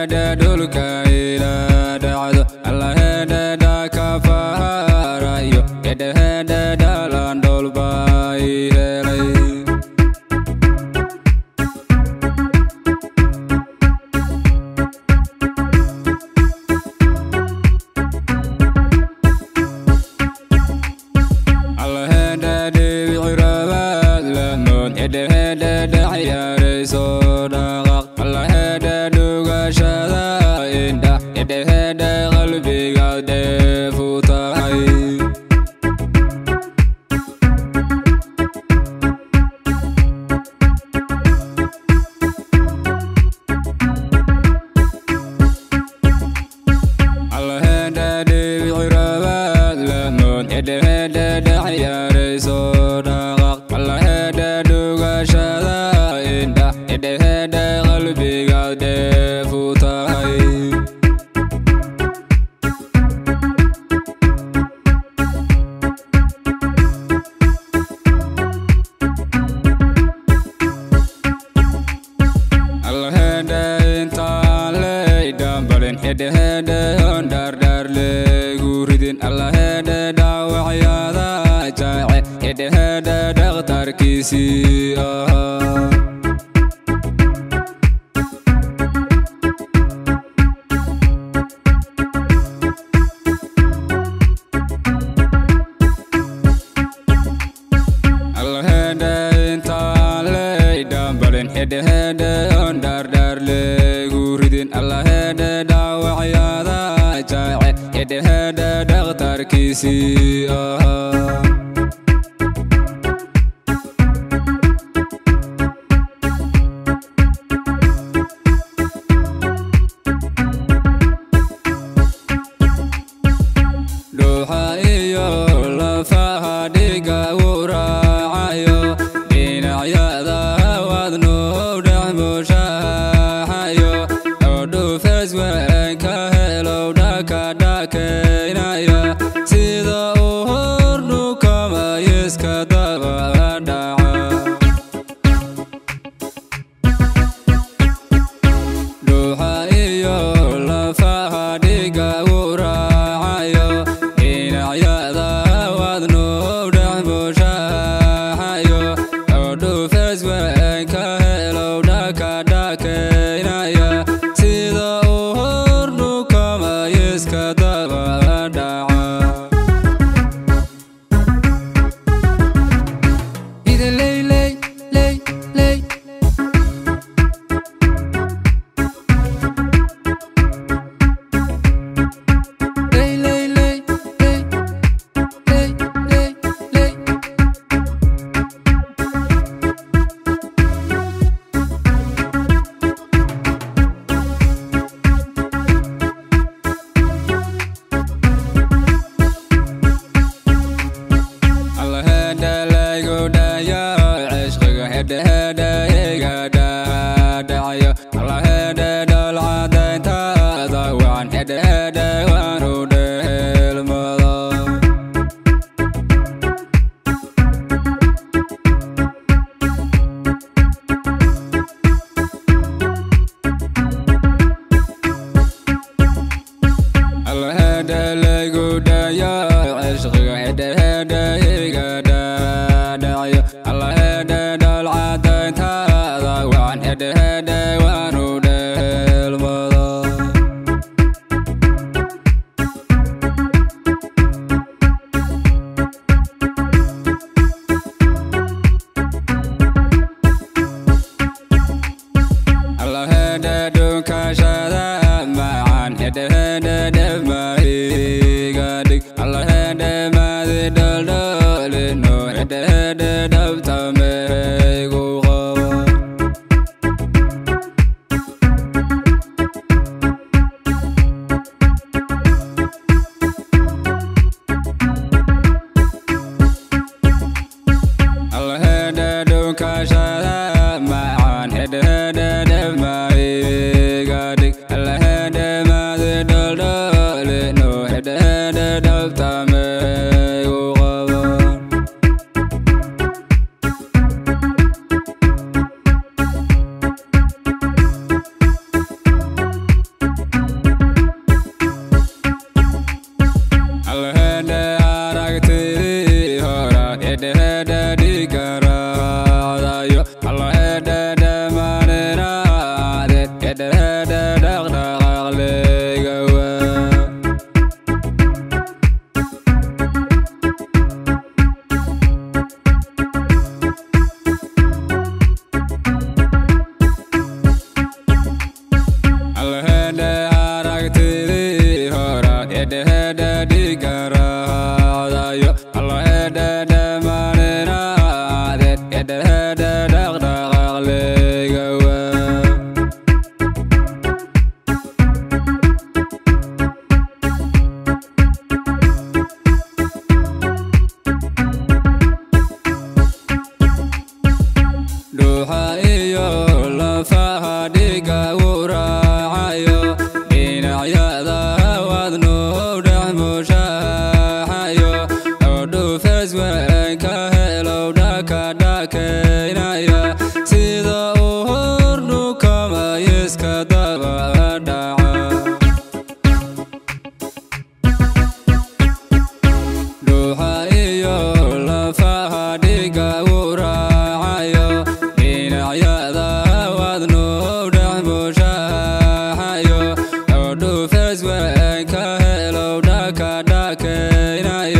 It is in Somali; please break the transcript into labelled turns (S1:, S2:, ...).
S1: hedhehedhe dhulka ila dhacdo alla hedhedha ka faharayo hedhehedhe dhalan dholba i helay alla hedhe dhibicirabaad lamood hedhehedhe dhacyarayso dhaqaq alla hedhe dhugashada indha hedhehedhe qalbiga dheefu tahay alla hedhe dhibicirabaad lamood hedhehedhe dhacyarayso dhaqaq alla hedhe dhugashada indha hedhehedhe qalbiga dheefu tahay alla hedhe intaan leydhambalin hedhehedhe on dhardharleygu ridin alla hedhe dhaawacyada jaace hedhehedhe dhakhtarkiisii ahaa alla hedhe intaan leydhambalin hedhehedhe on dhardharleygu ridin alla hedhe dhaawacyada jaace hedhehedhe dhakhtarkiisii ahaa dhuuxa iyo lafaha dhiga uu raacayo dhinacyada wadnuu dhex mushaaxayo oo dhufeys weyn ka helow dhakadhakaynaya sida uu hordhukamayiska daba dhaca dhuuxa iyo lafaha dhiga uu raacayo dhinacyada wadnuu dhex mushaaxayo oo dhufeys weyn ka helow dhakadhakaynaya sida uu hordhukamayiska daba dhaca Ley, ley, ley, ley. Ley, ley, ley, ley. Ley, ley, ley. alla hedhe laygu dhayo cishqiga hedhehedhe iga dhaadhacayo alla hedhe dholcadayntaada waan hedhehedhe waanu dheelmado alla hedhe laygu dhayo cishqiga hedhehedhe iga dhaadhacayo alla hedhe dholcadayntaada waan hedhehedhe waanu dheelmado alla hedhe dhunkashada macaan hedhehedhe dhemahiga dhig alla hedhe maadi dholdholino hedhehedhe dhabtameygu qabo alla hedhe dhunkashada macaan hedhehedhe dhemahiga dhakaynaya sida uu hordhukamay iska daba dhaca dhuuxa iyo lafaha dhiga u raacayo dhinacyada wadnuu dhex bushaaxayo oo dhufees weyn ka helow dhaka dhakaynaya